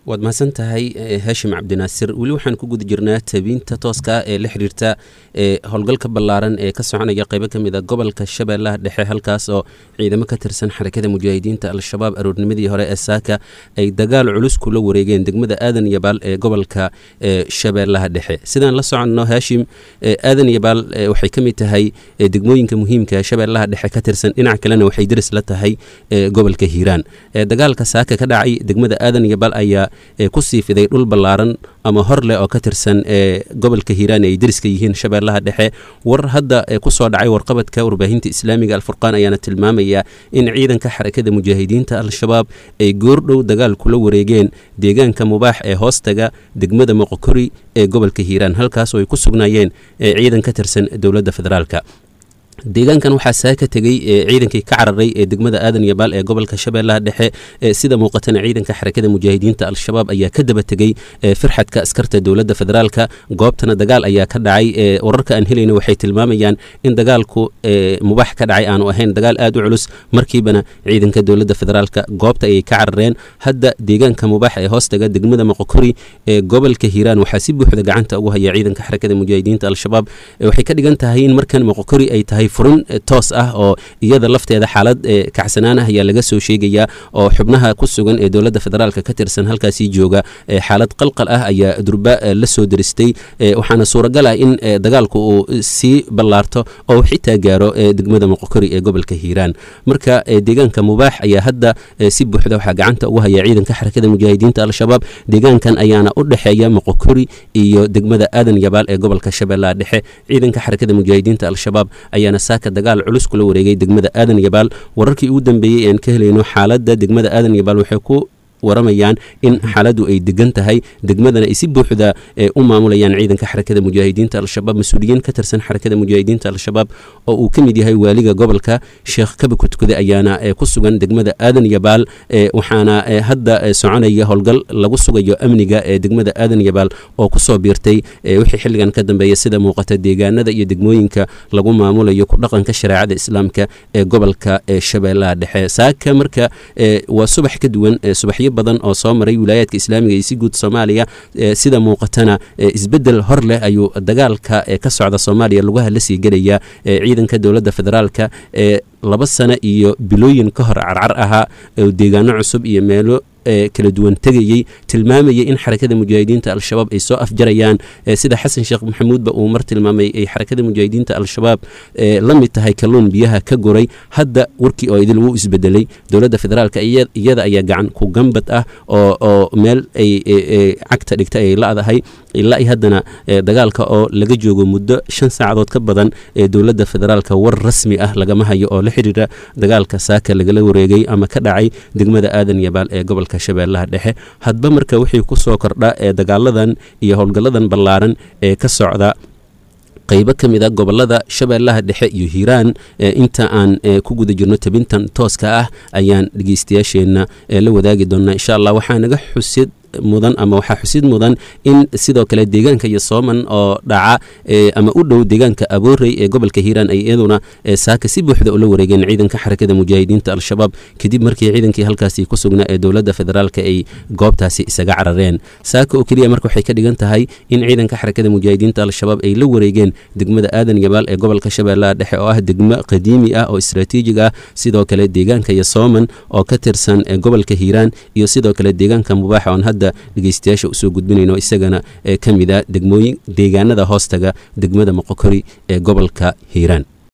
waad mahadsan tahay haashim cabdinaasir weli waxaan ku guda jirnaa tabiinta tooska ah ee la xiriirta ee howlgalka ballaaran ee ka soconaya qeybo ka mid a gobolka shabeellaha dhexe halkaas oo ciidamo ka tirsan xarakada mujaahidiinta al-shabaab aroornimadii hore ee saaka ay dagaal culus kula wareegeen degmada aadan yabaal ee gobolka shabeellaha dhexe sidaan la soconno haashim aadan yabaal waxay ka mid tahay degmooyinka muhiimka shabeellaha dhexe ka tirsan dhinac kalena waxay deris la tahay gobolka hiiraan dagaalka saaka ka dhacay degmada aadan yabaal ayaa ku sii fiday dhul ballaaran ama hor leh oo ka tirsan gobolka hiiraan ay deriska yihiin shabeellaha dhexe war hadda kusoo dhacay warqabadka warbaahinta islaamiga alfurqaan ayaana tilmaamaya in ciidanka xarakada mujaahidiinta al-shabaab ay goordhow dagaal kula wareegeen deegaanka mubaax ee hoostaga degmada moqokori ee gobolka hiiraan halkaas oo ay ku sugnaayeen ciidan ka tirsan dowladda federaalka deegaankan waxaa saa ka tegey ciidankii ka cararay ee degmada aadan yabaal ee gobolka shabeellaha dhexe sida muuqatana ciidanka xarakada mujaahidiinta al-shabaab ayaa ka daba tegey firxadka askarta dowladda federaalka goobtana dagaal ayaa ka dhacay wararka aan helayna waxay tilmaamayaan in dagaalku mubaax ka dhacay aanu ahayn dagaal aad u culus markiibana ciidanka dowladda federaalka goobta ayay ka carareen hadda deegaanka mubaax ee hoostaga degmada moqokori ee gobolka hiiraan waxaa si buuxda gacanta ugu haya ciidanka xarakada mujaahidiinta al-shabaab waxay ka dhigan tahay in markan moqokori ay tahay furin toos ah oo iyada lafteeda xaalad kacsanaan ah ayaa laga soo sheegayaa oo xubnaha ku sugan ee dowladda federaalka ka tirsan halkaasii jooga xaalad qalqal ah ayaa durba la soo deristay waxaana suuragal ah in dagaalku uu sii ballaarto oo xitaa gaaro degmada moqokori ee gobolka hiiraan marka deegaanka mubaax ayaa hadda si buuxda waxaa gacanta ugu haya ciidanka xarakada mujaahidiinta al-shabaab deegaankan ayaana u dhexeeya moqokori iyo degmada aadan yabaal ee gobolka shabeellaha dhexe ciidanka xarakada mujaahidiinta al-shabaab ayaana saaka dagaal culus kula wareegay degmada aadan yabaal wararkii ugu dambeeyey ean ka helayno xaaladda degmada aadan yabaal waxay ku waramayaan in xaaladdu ay degan tahay degmadana ay si buuxda u maamulayaan ciidanka xarakada mujaahidiinta al-shabaab mas-uuliyiin ka tirsan xarakada mujaahidiinta al-shabaab oo uu ka mid yahay waaliga gobolka sheekh kaba kudkude ayaana ku sugan degmada aadan yabaal waxaana hadda soconaya howlgal lagu sugayo amniga ee degmada aadan yabaal oo kusoo biirtay wixii xilligan ka dambeeya sida muuqata deegaanada iyo degmooyinka lagu maamulayo ku dhaqanka shareecada islaamka ee gobolka shabeellaha dhexe saaka marka waa subax ka duwan subaxyo badan oo soo maray wilaayaadka islaamiga iyo si guud soomaaliya sida muuqatana isbedel hor leh ayuu dagaalka ka socda soomaaliya lugaha la sii gelaya ciidanka dowladda federaalka ee laba sano iyo bilooyin ka hor carcar ahaa deegaano cusub iyo meelo kala duwan tegayey tilmaamayay in xarakada mujaahidiinta al-shabaab ay soo afjarayaan sida xasan sheekh maxamuudba uu mar tilmaamay ay xarakada mujaahidiinta al-shabaab la mid tahay kalluun biyaha ka guray hadda warkii oo idil wuu isbedelay dowladda federaalka iyada ayaa gacan ku gambad ah oo meel ay cagta dhigta ay la-dahay ilaa i haddana dagaalka oo laga joogo muddo shan saacadood ka badan ee dowladda federaalka war rasmi ah lagama hayo oo la xidhiira dagaalka saaka lagala wareegay ama ka dhacay degmada aadan yabaal ee gobolka shabeellaha dhexe hadba marka wixii ku soo kordha ee dagaaladan iyo howlgalladan ballaaran ee ka socda qaybo ka mid a gobolada shabeellaha dhexe iyo hiiraan inta aan ku guda jirno tabintan tooska ah ayaan dhegeystayaasheenna la wadaagi doonnaa insha allah waxaa naga xusid mudan ama waxaa xusid mudan in sidoo kale deegaanka iyo sooman oo dhaca ama u dhow deegaanka aboorey ee gobolka hiiraan ay iyaduna saaka si buuxda ula wareegeen ciidanka xarakada mujaahidiinta al-shabaab kadib markii ciidankii halkaasi ku sugnaa ee dowladda federaalka ay goobtaasi isaga carareen saaka oo keliya marka waxay ka dhigan tahay in ciidanka xarakada mujaahidiinta al-shabaab ay la wareegeen degmada aadan yabaal ee gobolka shabeellaha dhexe oo ah degmo qadiimi ah oo istraatiijig ah sidoo kale deegaanka iyo sooman oo ka tirsan gobolka hiiraan iyo sidoo kale deegaanka mubaaxa oon hadda dhegeystayaasha usoo gudbinayno isagana ka mid a degmooyin deegaanada hoostaga degmada moqokori ee gobolka hiiraan